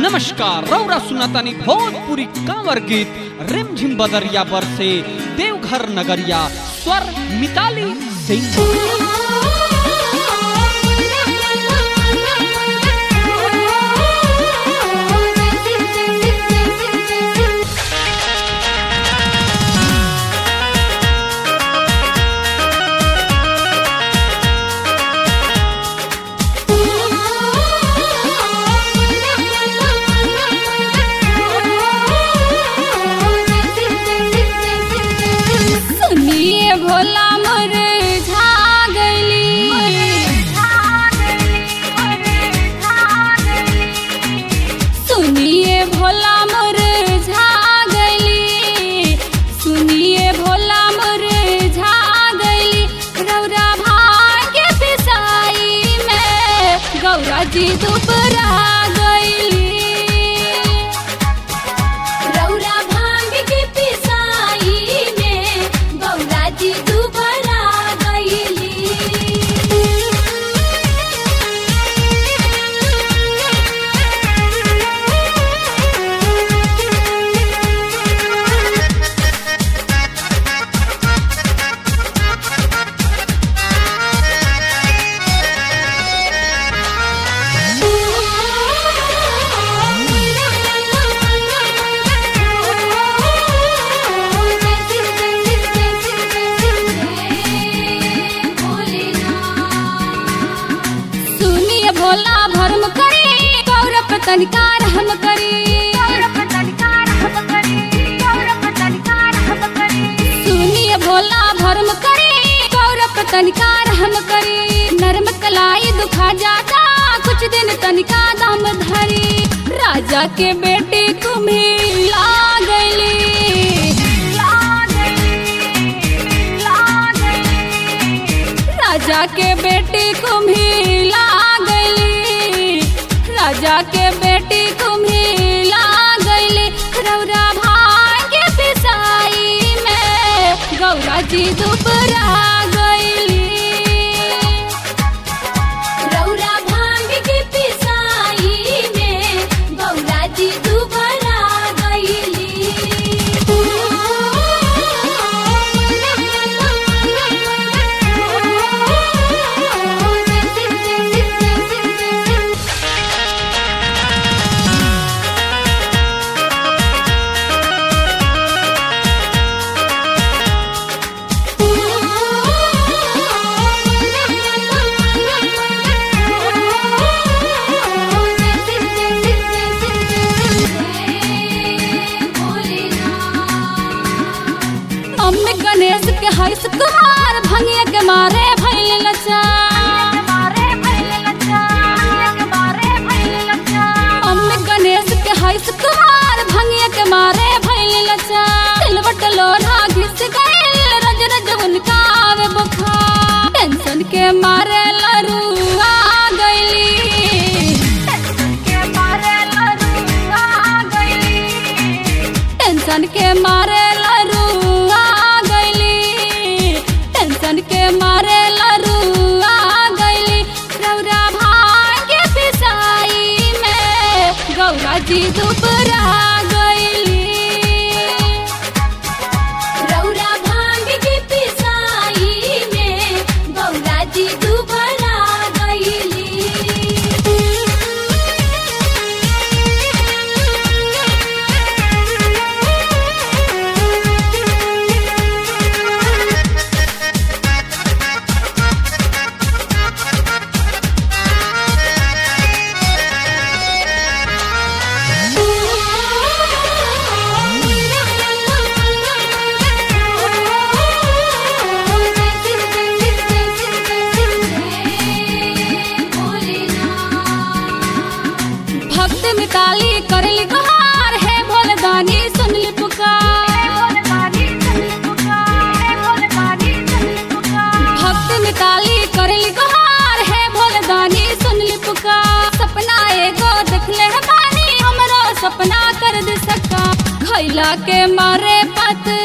नमस्कार रौरा सुनातानी भोजपुरी कांवर गीत रिमझिम बदरिया बरसे देवघर नगरिया स्वर मिताली सिंह सुनिए भोला मोर झा सुनिए भोला मोर झा गली सुनिए भोला मोर झा गली रौरा भाग्य पिसाई में गौरा जी दुबरा गईली रौरा भांग के पिसाई में गौरा जी दुबरा गईली सुनिए भोला भरम करी गौरव तनिकार हम करी सुनिए भोला भरम करी गौरव तनिकार हम करी नरम कलाई दुखा जाता कुछ दिन तनिका दम धरी राजा के बेटी तुम्हें ला राजा के बेटी कुम्ही ला गईली राजा के बेटी कुम्ही ला गईली रौरा भाग्य पिसाई में गौरा जी दुबरा गईली रौरा भांग के पिसाई में गौरा जी दुबरा गईली अम्मे गणेश के हर्ष कुमार भंगिया के मारे भैल लचा अम्मे गणेश के हर्ष कुमार भंगिया के मारे भैल लचा सिलवट लोढ़ा घिस गइल रज रज उनका आवे बुखार टेंशन के मारे लरुआ गइली टेंशन के मारे लरुआ गईली टेंशन के मारे लरुआ गईली रौरा भाग्य पिसाई में गौरा जी दुबरा गईली रौरा भांग के पिसाई में गौरा जी दुबरा गईली भक्त मिताली करली गुहार है भोलदानी सुनली पुकार भक्त मिताली करली गुहार है भोलदानी सुनली पुकार सपना एगो देखले है बानी हमरो सपना कर दे सका खैला के मारे पत